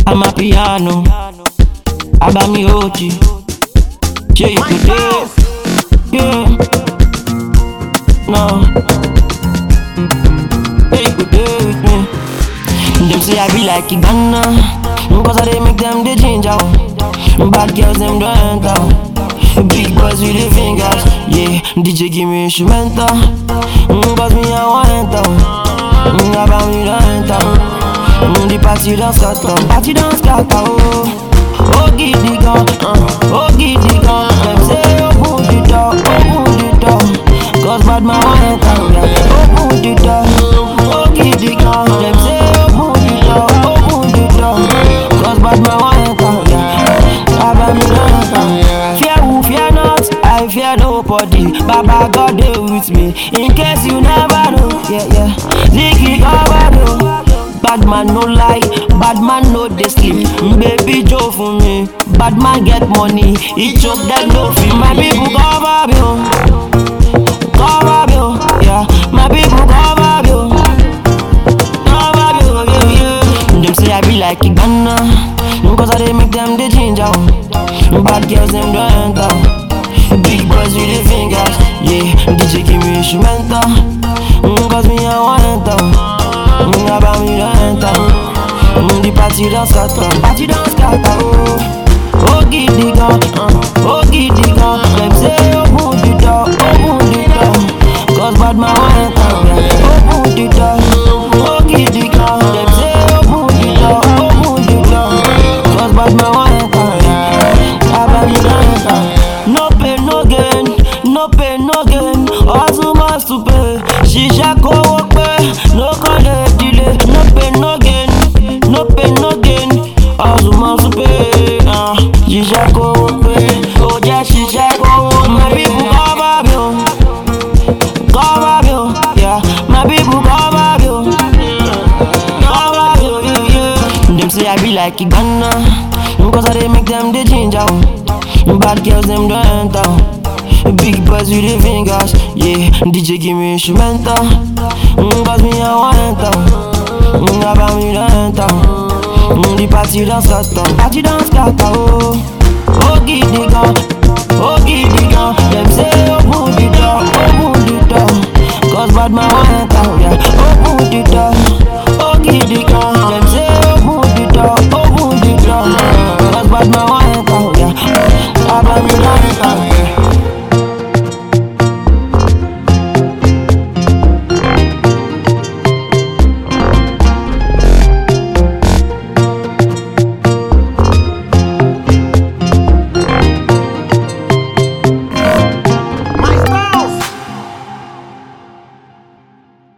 I'm a piano. Abami Ochi. Yeah, you could do. Yeah. No. Yeah, you could do with me. Them say I be like Ghana. Cause I they make them the ginger. Bad girls them don't enter. Big boys with the fingers. Yeah, DJ give me instrumental. Cause me I want enter. About me don't enter. Mm, the party don't scatter, party don't scatter, oh Oh, giddy gun, uh, oh, giddy gun Them say, open the door, open the door Cause bad man want enter, yeah Open the door, oh, giddy gun Them say, open the door, open the door Cause bad man want enter, yeah Abba me don't enter Fear who, fear not, I fear nobody Baba God dey with me In case you never know, yeah, yeah Ziggy cover though Bad man no lie, bad man no dey sleep. Baby Joe for me, bad man get money. He choke that no fee. My people cover me, oh. cover me, oh. yeah. My people cover me, oh. cover me, oh, yeah, yeah. Them say I be like Ghana, cause I dey make them the ginger. oh. Bad girls them don't enter. Big boys with the fingers, yeah. DJ give me instrumental, mm, cause me I want enter. Mm, about me don't enter. Mm, the party don't scatter, party don't scatter. Oh, oh, giddy gun, uh, oh, giddy gun. Them say open the door, open the door. Cause bad man want enter, yeah. Open the door, oh, giddy gun. Them say open the door, open the door. Cause bad man want enter, yeah. About me don't enter. No pain, no gain, no pain, no gain. Hustle must to pay. Shisha go work pay, no call it delay. No pain, no gain, no pain, no gain. Hustle must to pay. Uh, shisha go work pay. Oh yeah, shisha go work. My people cover me, oh. cover me, oh. yeah. My people cover me, oh. cover me, oh, yeah, yeah. Them say I be like Ghana, cause I they make them the ginger. oh. Bad girls them don't enter. Big boys with the fingers, yeah. DJ give me instrumental, mm, cause me I want enter. Mm, about me don't enter. Mm, the party don't scatter, party don't scatter, oh. Oh, giddy gun, oh, giddy gun. Them say open the door, open the door. Cause bad man want enter, yeah. Open the door,